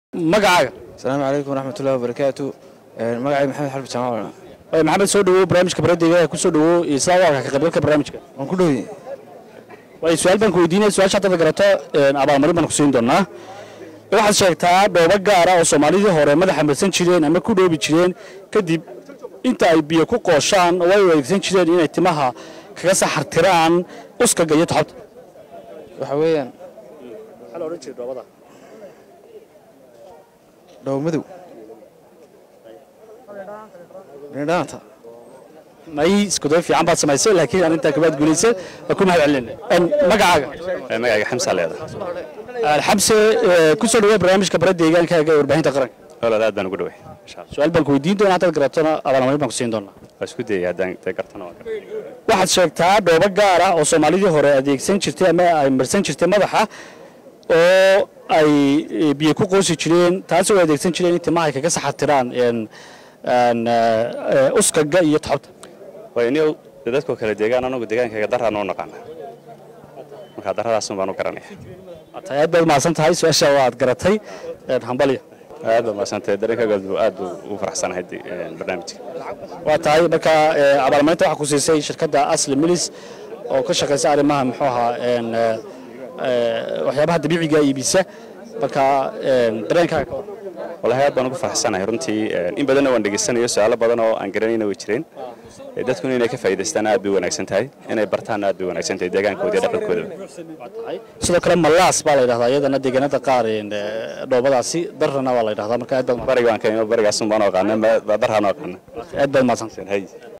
magacaaga asalaamu calaykum waraxmatullahi wabarakaatu magacay maxamed xarbi jaamaal Ee, maxamed soo dhawow barnaamijka baradeyga ee ku soo dhawow iyo sidaa u arka ka qaybgalka barnaamijka waan ku dhowey waayo su-aal baan ku weydiinaya su-aasha haddaad garato een, abaalmarin baan ku siin doonaa waxaad sheegtaa dhoobo gaara oo soomaalidii hore madaxa marsan jireen ama ku dhoobi jireen kadib inta ay biyo ku qooshaan oo ay u adeegsan jireen inay timaha kaga saxartiraan uskaga iyo toxobta waxa weeyaan maxaa la odhan jiray dhoobada dhow madow dhindhaanta may iskuday fiican baad samaysay laakiin aan intaa kabaad guulaysay waa ku mahad celinay magacaaga magacayga xamsa leeda xamse ee, ku soo dhawow barnaamijka bara deegaankaaga ee warbaahinta qaranka holaad aad baan ugu dhaway insha allah su-aal baan ku weydiin doonaa haddaad garatona abaalmarin baan ku siin doonaa waa isku dayay haddaan dee gartana waa gartay waxaad sheegtaa dhoobo gaar ah oo soomaalidii hore adeegsan jirtay ama ay marsan jirtay madaxa oo ay e, biyo ku qoosi jireen taasoo ay adeegsan jireen in timaha ay kaga saxatiraan een, een, ee, uskaga iyo toxobta waayo iniyow dee dadkoo kale deegaan anagu deegaankayga daraan u naqaana marka darradaasun baan u garanaya tahay aad baad mahadsan tahay su-aasha waad garatay een, hambalya aad baa mahadsantay dareenkaaga aad buu ugu faraxsanahay de- een, barnaamijka waa tahay marka ee, abaalmarinta waxaa ku siisay shirkadda asli milis oo ka shaqaysa arrimaha muxuu ahaa een, ee, ee, waxyaabaha dabiiciga iibisa marka een, dareenkaaga ka war wallahi aad baan ugu faraxsanahay runtii een, in badanna waan dhegaysanayo su-aalo badan oo aan garanayna way jireen Ee, dadkuna inay ka faa'iidaystaan aad bay u wanaagsan tahay inay bartaan aad bay u wanaagsan tahay deegaankooda iyo dhaqankooda sidoo kale malaas baa la yidhahdaa iyadana deegaanada qaar een, ee, dhoobadaasi darrana waa la yidhahdaa marka aad baad bariga waan ka barigaas un baan u aqaana darhaan u aqaana aad baad mahadsan hay